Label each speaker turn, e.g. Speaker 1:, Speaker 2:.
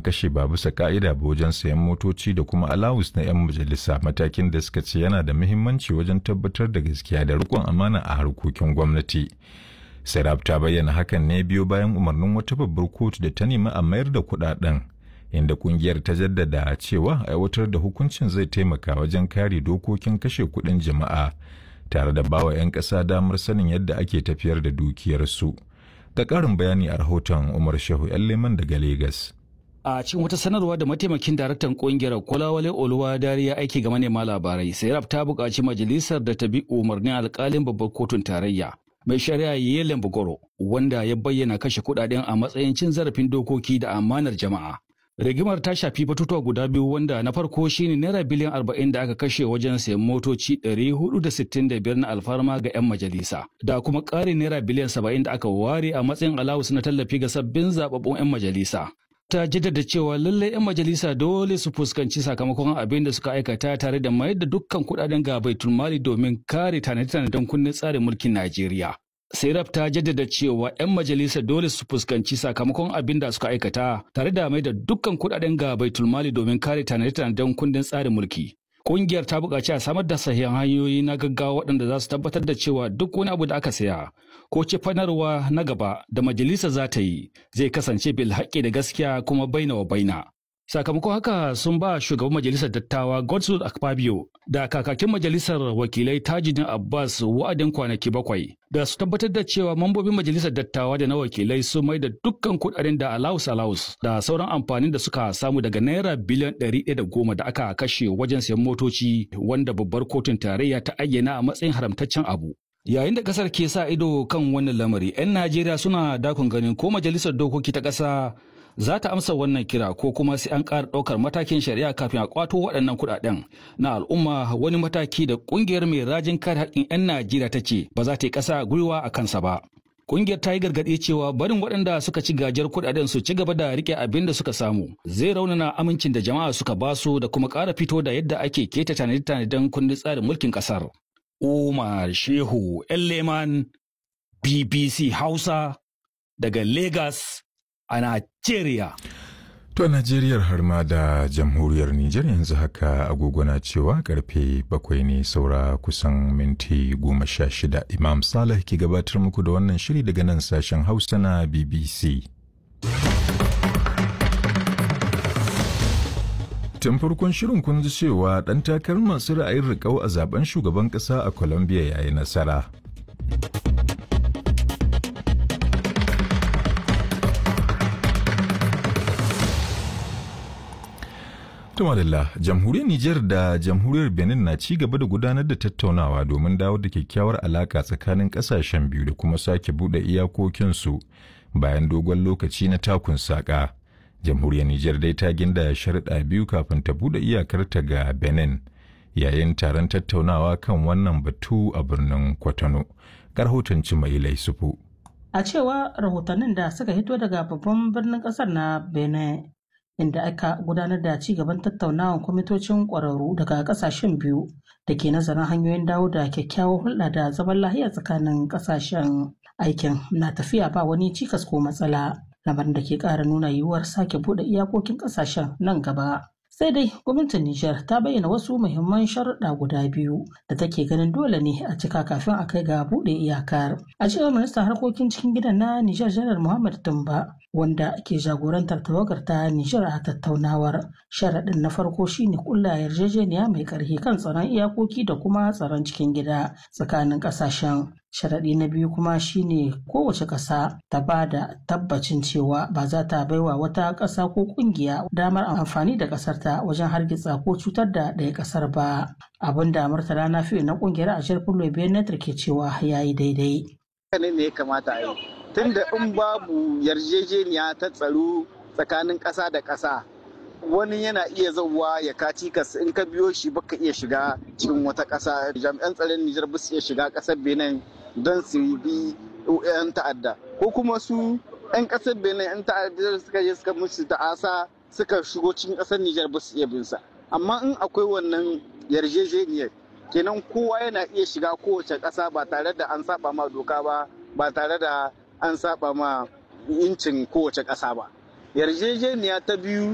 Speaker 1: an kashe ba bisa ka'ida ba wajen sayan motoci da kuma alawus na 'yan majalisa matakin da suka ce yana da muhimmanci wajen tabbatar da gaskiya da rikon amana a harkokin gwamnati. Serap ta bayyana hakan ne biyo bayan umarnin wata babbar kotu da ta nemi a mayar da kuɗaɗen inda kungiyar ta jaddada cewa aiwatar da hukuncin zai taimaka wajen kare dokokin kashe kuɗin jama'a tare da bawa 'yan ƙasa damar sanin yadda ake tafiyar da dukiyarsu. Ga ƙarin bayani a rahoton Umar Shehu 'yan Leman daga Legas.
Speaker 2: A cikin wata sanarwa da mataimakin daraktan kungiyar Kolawale Oluwa Dariya aiki ga manema labarai, Sairab ta buƙaci majalisar da ta bi umarnin alƙalin babbar kotun tarayya. Mai shari'a Yelen Bugoro, wanda ya bayyana kashe kuɗaɗen a matsayin cin zarafin dokoki da amanar jama'a. rigimar ta shafi batutuwa guda biyu wanda na farko shine naira biliyan arba'in da aka kashe wajen sayan motoci ɗari hudu da sittin da biyar na alfarma ga 'yan majalisa da kuma ƙarin naira biliyan saba'in da aka ware a matsayin alawus na tallafi ga sabbin zababbun 'yan majalisa ta jaddada cewa lallai 'yan majalisa dole su fuskanci sakamakon abin da suka aikata tare da mayar da dukkan kuɗaɗen ga baitul mali domin kare tanade-tanaden kundin tsarin mulkin najeriya Serap ta jaddada cewa 'yan majalisa dole su fuskanci sakamakon abin da suka aikata tare da mai da dukkan kudaden ga baitulmali domin kare tanade-tanaden kundin tsarin mulki. Kungiyar ta buƙaci a samar da sahihan hanyoyi na gaggawa waɗanda za su tabbatar da cewa duk wani abu da aka saya ko cefanarwa na gaba da majalisa za ta yi zai kasance bil haƙƙi da gaskiya kuma baina wa baina. Sakamakon haka sun ba shugaban majalisar dattawa Godswill Akpabio da kakakin majalisar wakilai Tajidin Abbas wa'adin kwanaki bakwai da su tabbatar da cewa mambobin majalisar dattawa da na wakilai sun mai da dukkan kudaden da alaus alaus da sauran amfanin da suka samu daga naira biliyan ɗari ɗaya da goma da aka kashe wajen sayan motoci wanda babbar kotun tarayya ta ayyana a matsayin haramtaccen abu. Yayin da kasar ke sa ido kan wannan lamari, 'yan Najeriya suna dakon ganin ko majalisar dokoki ta ƙasa za ta amsa wannan kira ko kuma sai an ƙara ɗaukar matakin shari'a kafin a kwato waɗannan kuɗaɗen na al'umma wani mataki da ƙungiyar mai rajin kare haƙƙin 'yan Najeriya ta ce ba za ta yi ƙasa gwiwa a kansa ba. Ƙungiyar ta yi gargaɗi cewa barin waɗanda suka ci gajiyar kuɗaɗen su ci gaba da riƙe abin da suka samu zai raunana amincin da jama'a suka basu da kuma ƙara fito da yadda ake keta tanade-tanaden kundin tsarin mulkin ƙasar. Umar Shehu Leman BBC Hausa daga Lagos a Najeriya.
Speaker 1: To Najeriyar har ma da jamhuriyar Nijar yanzu haka agogo na cewa karfe bakwai ne saura kusan minti goma sha shida Imam Salih ke gabatar muku da wannan shiri daga nan sashen Hausa na BBC. Tun farkon shirin kun ji cewa ɗan takarar masu ra'ayin riƙau a zaben shugaban ƙasa a Colombia ya yi nasara. Tumalilla, jamhuriyar Nijar da jamhuriyar Benin na ci gaba da gudanar da tattaunawa domin dawo da kyakkyawar alaka tsakanin kasashen biyu da kuma sake buɗe iyakokinsu bayan dogon lokaci na takun saƙa. Jamhuriyar Nijar dai ta ginda sharuɗa biyu kafin ta buɗe iyakarta ga Benin yayin taron tattaunawa kan wannan batu a birnin Kwatano. Karhoton mai Laisufu.
Speaker 3: A cewa rahotannin da suka hito daga babban birnin ƙasar na Benin inda aka gudanar da ci gaban tattaunawan kwamitocin ƙwararru daga ƙasashen biyu da ke nazarin hanyoyin dawo da kyakkyawar hulɗa da zaman lahiya tsakanin ƙasashen aikin na tafiya ba wani cikas ko matsala lamarin da ke ƙara nuna yiwuwar sake buɗe iyakokin ƙasashen nan gaba sai dai gwamnatin Nijar ta bayyana wasu muhimman sharuɗa guda biyu da take ganin dole ne a cika kafin a kai ga buɗe iyakar. A cewar ministan harkokin cikin gidan na Nijar Janar Muhammad Tumba wanda ke jagorantar tawagar ta Nijar a tattaunawar. Sharaɗin na farko shine kulla yarjejeniya mai ƙarfi kan tsaron iyakoki da kuma tsaron cikin gida tsakanin ƙasashen. Sharaɗi na biyu kuma shine kowace ƙasa ta ba da tabbacin cewa ba za ta baiwa wata ƙasa ko ƙungiya damar amfani da ƙasar ta wajen hargitsa ko cutar da ɗaya ƙasar ba. Abin da Murtala na fiye na ƙungiyar a shirfin Lobenetar ke cewa ya yi daidai.
Speaker 4: ne ne ya kamata a yi tunda in babu yarjejeniya ta tsaro tsakanin ƙasa da ƙasa wani yana iya zauwa ya kaci kas in ka biyo shi baka iya shiga cikin wata ƙasa jami'an tsaron Nijar ba su iya shiga ƙasar Benin don su bi 'yan ta'adda ko kuma su 'yan ƙasar Benin 'yan ta'adda suka je suka musu ta'asa suka shigo cikin ƙasar Nijar ba su iya bin sa amma in akwai wannan yarjejeniyar kenan kowa yana iya shiga kowace ƙasa ba tare da an saba ma doka ba ba tare da an saba ma incin kowace ƙasa ba yarjejeniya ta biyu